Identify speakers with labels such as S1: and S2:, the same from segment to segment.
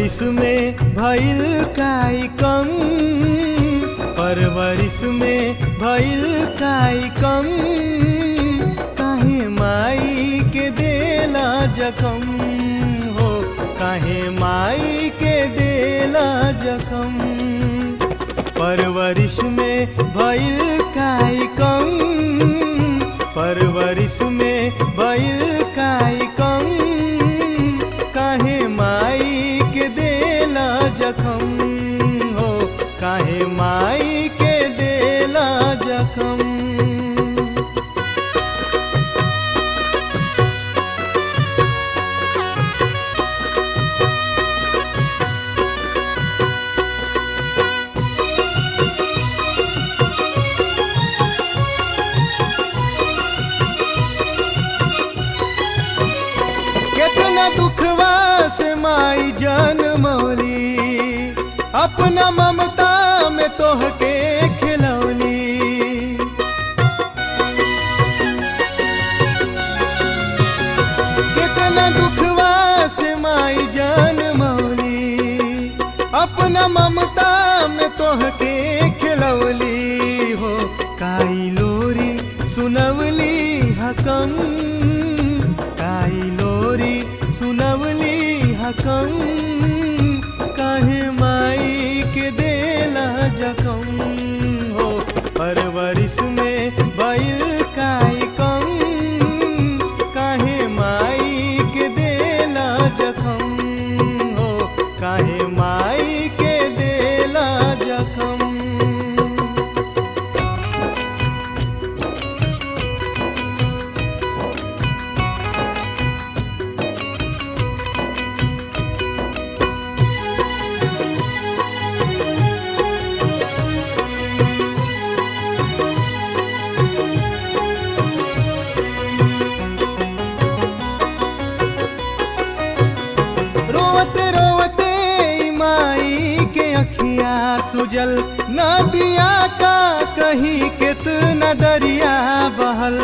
S1: परवरिश में भइल काई कम परवरिश में भइल काई कम काहे माई के देला जखम हो काहे माई के देला जखम परवरिश में भइल काई कम परवरिश में भइल काई कम काहे माई के देला जखम हो काहे माई के देला जखम कितना दुखवा से माई जनमौली अपना ममता में तोहके खिलौली कितना दुखवा से माई जनमौली अपना ममता में तोहके खिलौली हो काई लोरी सुनवली हकम काई लोरी सुनवली हकम काहे माई के देला जखम हो परवरिश में बैल काई कम काहे माई के देला जखम हो काहे माई के देला जखम रोवते रोवते माई के अखिया सुजल नदिया का कहीं कितना दरिया बहल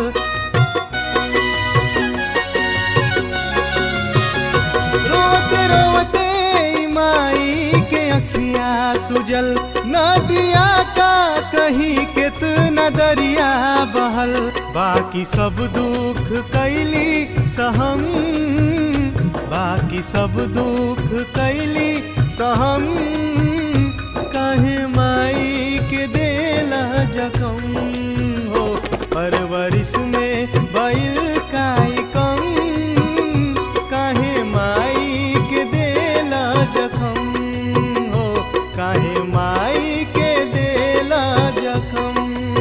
S1: रोवते रोवते माई के अखिया सुजल नदिया का कहीं कितना दरिया बहल बाकी सब दुख कैली सहम बाकी सब दुख कैली सहम काहे माई के देला जखम हो परवरिश में बैल काई कम काहे माई के देला जखम हो काहे माई के देला जखम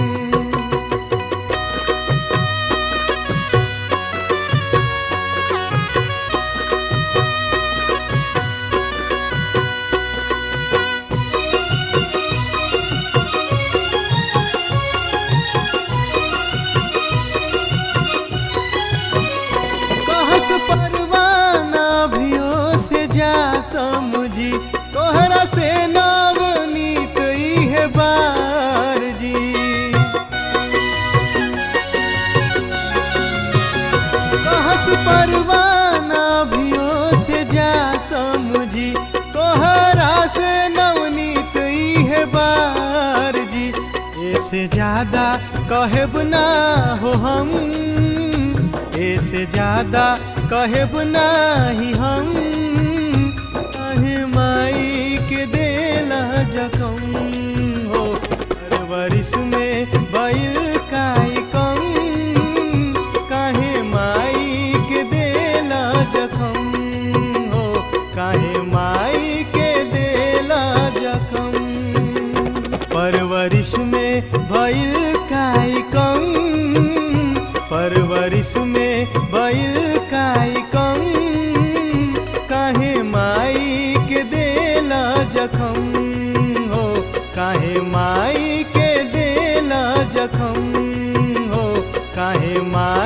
S1: कहस परवाना भियो से जा समुझी तोहरा से नवनीत है बार जी कहस परवाना भियो से जा समुझी तोहरा से नवनीत है बार जी ऐसे ज्यादा कहब ना हो हम ऐसे ज्यादा कहब नाही हम काहे माई के देला जखम हो परवरिश में बैल काई कम काहे माई के देला जखम हो काहे माई के देला जखम परवरिश में भइल काई कम परवरिश में भइल काई कम काहे माई के देला जखम हो काहे माई के देला जखम हो काहे माई